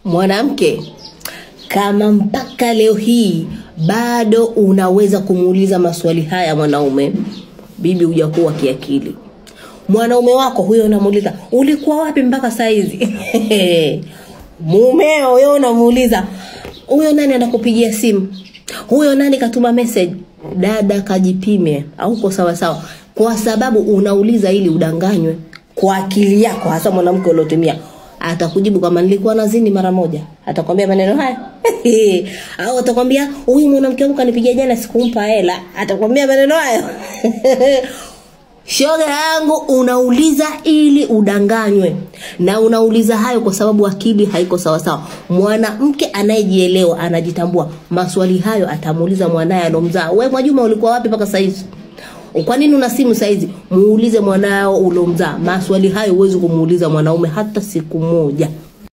mwanamke kama mpaka leo hii bado unaweza kumuuliza maswali haya mwanaume bibi hujakuwa kiakili mwanaume wako huyo unamuuliza ulikuwa wapi mpaka saizi mumeo huyo unamuuliza huyo nani anakupigia simu huyo nani katuma message dada kajipime auko sawa sawa kwa sababu unauliza ili udanganywe kwa akili yako hasa mwanamke uliotumia atakujibu kama nilikuwa nazini mara moja atakwambia maneno haya au atakwambia huyu mwanamke wangu kanipigia jana sikumpa hela atakwambia maneno hayo shoga yangu unauliza ili udanganywe na unauliza hayo kwa sababu akili haiko sawasawa mwanamke anayejielewa anajitambua maswali hayo atamuuliza mwanaye alomzaa we mwajuma ulikuwa wapi mpaka saizi kwa nini una simu saizi muulize mwanao ulomzaa maswali hayo huwezi kumuuliza mwanaume hata siku moja